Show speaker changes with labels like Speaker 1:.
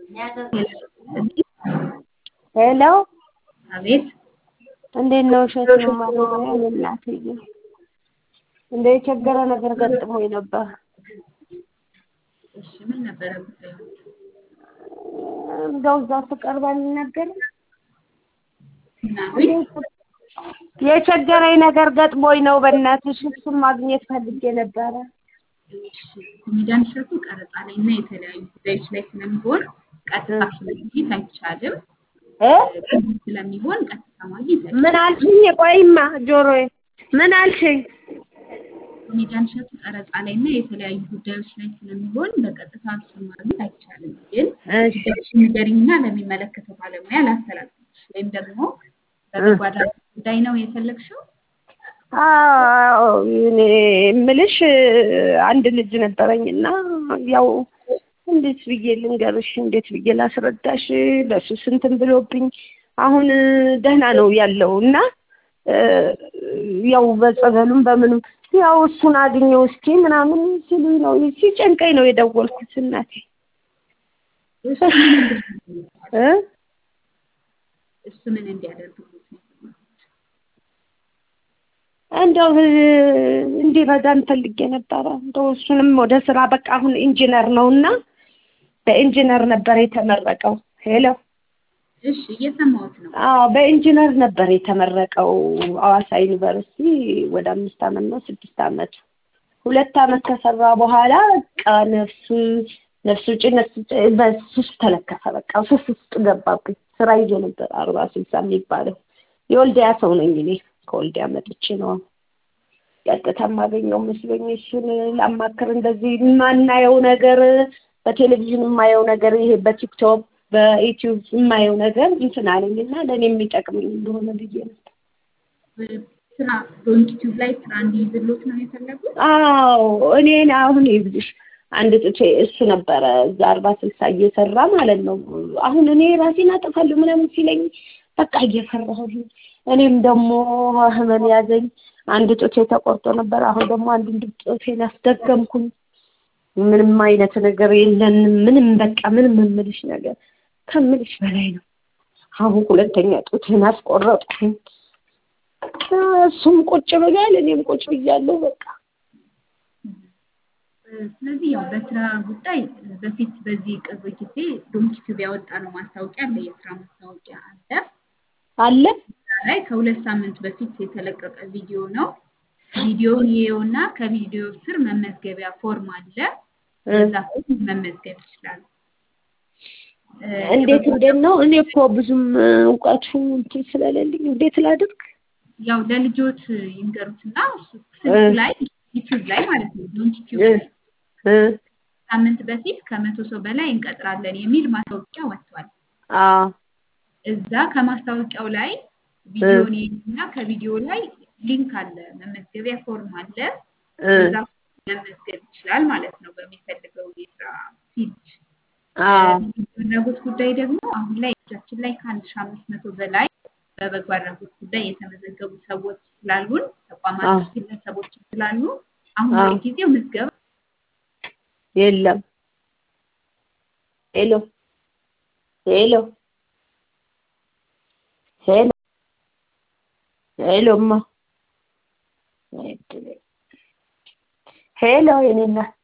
Speaker 1: ሄሎ
Speaker 2: አቤት
Speaker 1: እንዴት ነው? እሸት ነው ማለያ እናትዬ እንደ የቸገረ ነገር ገጥሞኝ ነበር።
Speaker 2: እሺ ምን ነበረ ጉዳዩ?
Speaker 1: እንደው እዛ ስቀርብ አልናገርም።
Speaker 2: ምናምን
Speaker 1: የቸገረኝ ነገር ገጥሞኝ ነው። በእናትሽ እሱን ማግኘት ፈልጌ ነበረ።
Speaker 2: ሚዲያን እሸቱ ቀረጻ ላይ እና የተለያዩ ጉዳዮች ላይ ስለሚሆን ቀጥታ ማግኘት አይቻልም።
Speaker 1: እ
Speaker 2: ስለሚሆን ቀጥታ ማግኘት አይቻልም።
Speaker 1: ምን አልሽኝ? ቆይማ ጆሮዬ ምን አልሽኝ?
Speaker 2: ሚዲያን እሸቱ ቀረጻ ላይ እና የተለያዩ ጉዳዮች ላይ ስለሚሆን በቀጥታ እሱን ማግኘት አይቻልም። ግን
Speaker 1: እሺ
Speaker 2: ጉዳዮችን ንገሪኝና ለሚመለከተው ባለሙያ ላስተላልፍልሽ ወይም ደግሞ በበጎ አድራጎት ጉዳይ ነው የፈለግሽው?
Speaker 1: አዎ እኔ የምልሽ አንድ ልጅ ነበረኝና ያው እንዴት ብዬ ልንገርሽ፣ እንዴት ብዬ ላስረዳሽ? በሱ ስንትን ብሎብኝ አሁን ደህና ነው ያለው እና ያው በጸበሉም በምኑም ያው እሱን አግኘው እስኪ ምናምን ሲሉኝ ነው ሲጨንቀኝ ነው የደወልኩት እናቴ
Speaker 2: እሱ ምን እንዲያደርግልዎት?
Speaker 1: እ
Speaker 2: እሱ ምን እንዲያደርግልዎት ነው የፈለጉት?
Speaker 1: እንደው እንዲረዳን ፈልጌ ነበረ። እንደው እሱንም ወደ ስራ በቃ አሁን ኢንጂነር ነውና በኢንጂነር ነበር የተመረቀው። ሄሎ
Speaker 2: እሺ እየሰማሁት ነው።
Speaker 1: አዎ በኢንጂነር ነበር የተመረቀው ሐዋሳ ዩኒቨርሲቲ ወደ አምስት አመት ነው ስድስት አመት ሁለት አመት ከሰራ በኋላ በቃ ነፍሱ ነፍሱ ውጪ ነፍሱ ውጪ በሱስ ተለከፈ። በቃ ሱስ ውስጥ ገባብኝ። ስራ ይዞ ነበር አርባ ስልሳ የሚባለው የወልዲያ ሰው ነኝ እኔ ከወልዲያ መጥቼ ነው ቀጥታ የማገኘው መስሎኝ እሱን ላማክር እንደዚህ የማናየው ነገር በቴሌቪዥን የማየው ነገር ይሄ በቲክቶክ በዩቲዩብ የማየው ነገር እንትን አለኝና ለእኔ የሚጠቅመኝ እንደሆነ ብዬ ነበር።
Speaker 2: ስራ በዩቲዩብ ላይ ስራ እንዲይዝልዎት ነው የፈለጉት?
Speaker 1: አዎ እኔን አሁን ይብልሽ አንድ ጥቼ እሱ ነበረ እዛ አርባ ስልሳ እየሰራ ማለት ነው። አሁን እኔ ራሴን አጠፋለሁ ምናምን ሲለኝ በቃ እየፈራሁ እኔም ደግሞ ህመም ያዘኝ። አንድ ጡቴ ተቆርጦ ነበር። አሁን ደግሞ አንድ ጡቴን አስደገምኩኝ። ምንም አይነት ነገር የለንም። ምንም በቃ ምንም የምልሽ ነገር ከምልሽ በላይ ነው። አሁን ሁለተኛ ጡቴን አስቆረጥኩኝ። እሱም ቁጭ ብሏል፣ እኔም ቁጭ ብያለሁ። በቃ
Speaker 2: ስለዚህ ያው በስራ ጉዳይ በፊት በዚህ ቅርብ ጊዜ ዶምኪቲዩብ ያወጣ ነው ማስታወቂያ አለ፣ የስራ ማስታወቂያ አለ
Speaker 1: አለ
Speaker 2: ላይ ከሁለት ሳምንት በፊት የተለቀቀ ቪዲዮ ነው። ቪዲዮውን ይየውና ከቪዲዮ ስር መመዝገቢያ ፎርም አለ። በዛ ፎርም መመዝገብ ይችላሉ።
Speaker 1: እንዴት እንዴት ነው? እኔ እኮ ብዙም እውቀቱ እንትን ስለሌለኝ እንዴት ላድርግ?
Speaker 2: ያው ለልጆት ይንገሩትና እሱ ስልክ ላይ ዩቲዩብ ላይ ማለት ነው ዶንኪቲዩብ ላይ ሳምንት በፊት ከመቶ ሰው በላይ እንቀጥራለን የሚል ማስታወቂያ ወጥቷል።
Speaker 1: አዎ
Speaker 2: እዛ ከማስታወቂያው ላይ ቪዲዮን እና ከቪዲዮ ላይ ሊንክ አለ፣ መመዝገቢያ ፎርም አለ። እዛ መመዝገብ ይችላል ማለት ነው በሚፈልገው የስራ ፊልድ። አድራጎት ጉዳይ ደግሞ አሁን ላይ እጃችን ላይ ከአንድ ሺህ አምስት መቶ በላይ በበጎ አድራጎት ጉዳይ የተመዘገቡ ሰዎች ስላሉን ተቋማት ግለሰቦች ስላሉ አሁን ለጊዜው ምዝገባ
Speaker 1: የለም። ሄሎ ሄሎ ሄሎ ሄሎማ ሄሎ የኔ እናት